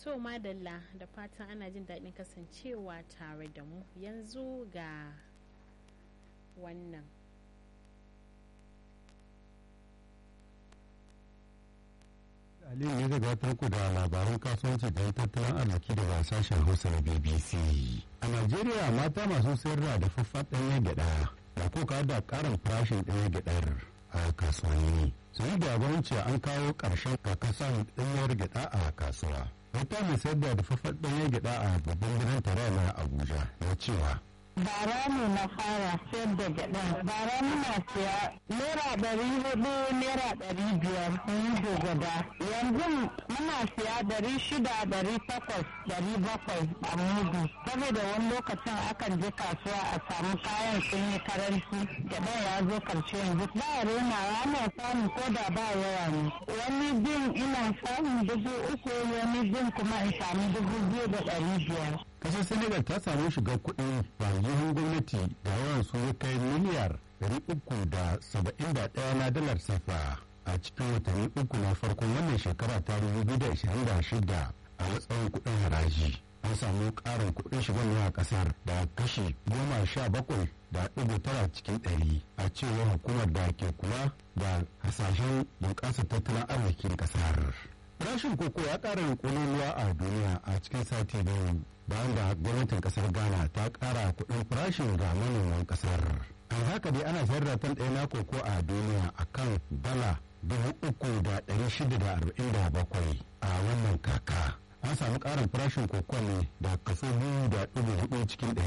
to madalla da fatan ana jin daɗin kasancewa tare da mu yanzu ga wannan Aliyu ya gabatar ku da labaran kasuwanci da tattalin arziki daga sashen Hausa na BBC. A Najeriya mata masu sayar da dafaffen ɗanyen gyaɗa da kuka da ƙarin farashin ɗanyen gyaɗar a kasuwanni. Sun da gwamnati an kawo ƙarshen kakasan ɗanyar gyaɗa a kasuwa. Wata mai sayar da dafaffen ɗanyen gyaɗa a babban birnin tarayya na Abuja na cewa bara ne na fara sayar da gyaɗa bara muna siya naira ɗari hudu naira ɗari biyar mun gwada yanzu muna siya ɗari shida ɗari takwas ɗari bakwai a mudu saboda wani lokacin akan je kasuwa a samu kayan sun yi karanci gyaɗa ya zo karshe yanzu ba rena ana samun ko da ba yawa ne wani bin ina samun dubu uku wani bin kuma in samu dubu biyu da ɗari biyar kasar senegal ta samu shigar kuɗin bangihin gwamnati da yawan su ya kai miliyar 371 na dalar safa a cikin watanni uku na farkon wannan shekara ta 2026 a matsayin kuɗin haraji an samu ƙarin kuɗin shigar a ƙasar da kashi goma sha bakwai da ɗigo tara cikin ɗari a cewar hukumar da ke kula da hasashen bunƙasa tattalin arzikin ƙasar. Farashin koko ya ƙara ƙololuwa a duniya a cikin sati biyu bayan da gwamnatin ƙasar Ghana ta ƙara kuɗin farashin ga manoman ƙasar. A haka dai ana sayar da tan ɗaya na koko a duniya a kan dala dubu uku da ɗari shida da arba'in da bakwai a wannan kaka. An samu ƙarin farashin koko ne da kaso biyu da ɗigo hudu cikin ɗari.